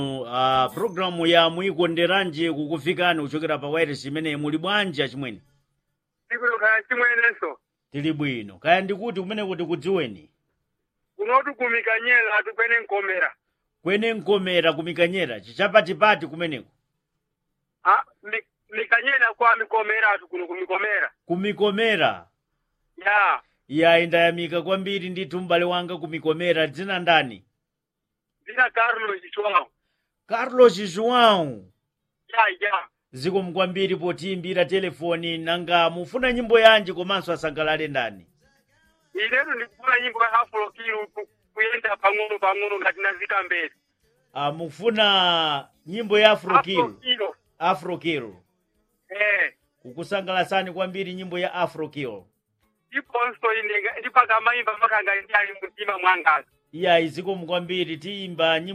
uh, programu ya muyikonderanje kukufikani kuchokera pa wireless imeneyi muli bwanji achimwene ikulo kaya chimwenenso tili bwino kaya ndikuti kumene kuti kudziweni kunoti kumikanyela atupene nkomera kwene nkomera kumikanyera chichapatipati kumeneko Ah, mi- mikanyela kwa mikomera atu kuno kumikomera kumikomera ya ya indayamika kwambiri ndithu m'bale wanga kumikomera dzina ndani dzina carlos chitwawo carlos joão ya ya zikomo kwambiri potiyimbira telefoni nanga mufuna nyimbo yanji komanso asangalale ndani inetu ndikufuna nyimbo ya afro kilu ku- kuyenda pang'ono pang'ono ngati nazika mbele uh, mufuna nyimbo ya afro afrokill kilo afrokill eh kukusangalasani kwambiri nyimbo ya afrokill iponso ine ndipaka mayimba makanga ndi ali mumtima mwangazi iya zikomo kwambiri tiyimba nyimbo